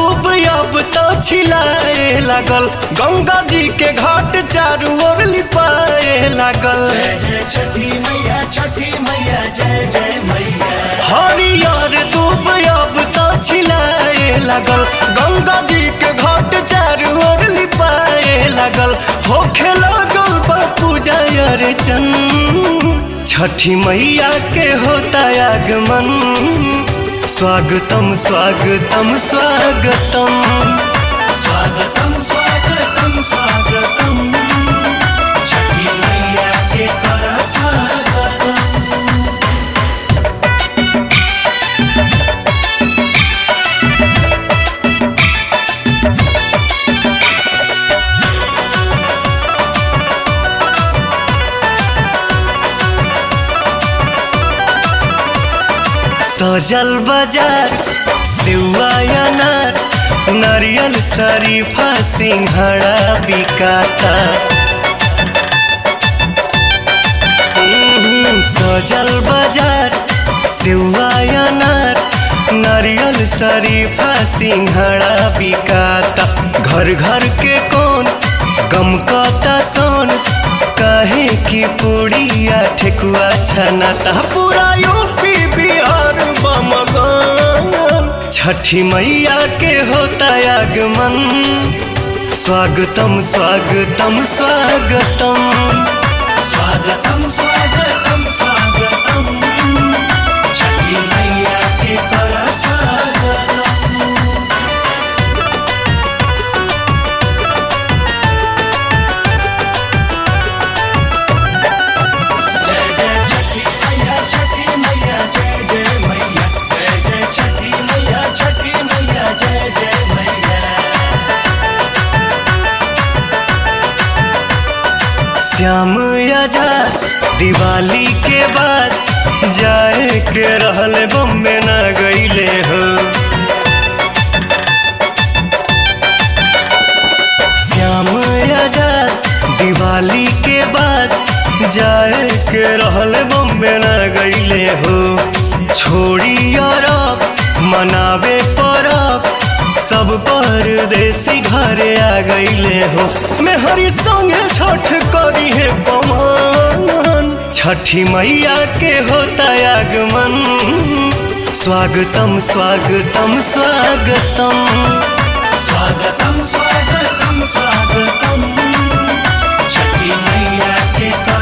दूब अब तो छिलाए लागल गंगा जी के घाट चारू ओर लिपाए लागल जय जय छठी मैया छठी मैया जय जय मैया हरियर दूब अब तो छिलाए लागल गंगा जी के घाट चारू ओर लिपाए लागल होखे लागल बा पूजा अर्चन छठी मैया के होता आगमन स्वागतम स्वागतम स्वागतम स्वागतम स्वागतम स्वागतम छठी मैया के कर स्वागतम सजल बाजार सेवा अनार नारियल शरीफा सिंघड़ा बिकाता हम्म, सजल बाजार सेवा अनार नारियल शरीफा सिंघड़ा बिकाता घर घर के कौन गम कता सोन काहे की पूड़िया ठेकुआ छनाता पूरा यूपी बिहार बमगन छठी मैया के होता आगमन स्वागतम स्वागतम स्वागतम स्वागतम स्वागतम स्वागतम छठी मैया के कर स्वागतम जय जय छठी मैया छठी मैया जय जय मैया जय जय छठी मैया छठी मैया जय जय मैया श्याम आजाद दिवाली के बाद जाए के रहल बम्बे न गईले हो श्याम आजाद दिवाली के बाद जाए के रहल बम्बे न गईले हो छोड़ी अरब मनावे परब सब परदेसी घरे आ गईले हो मेहरी संगे छठ करी है पमान छठी मैया के होता आगमन स्वागतम स्वागतम स्वागतम स्वागतम स्वागतम स्वागतम छठी मैया के कर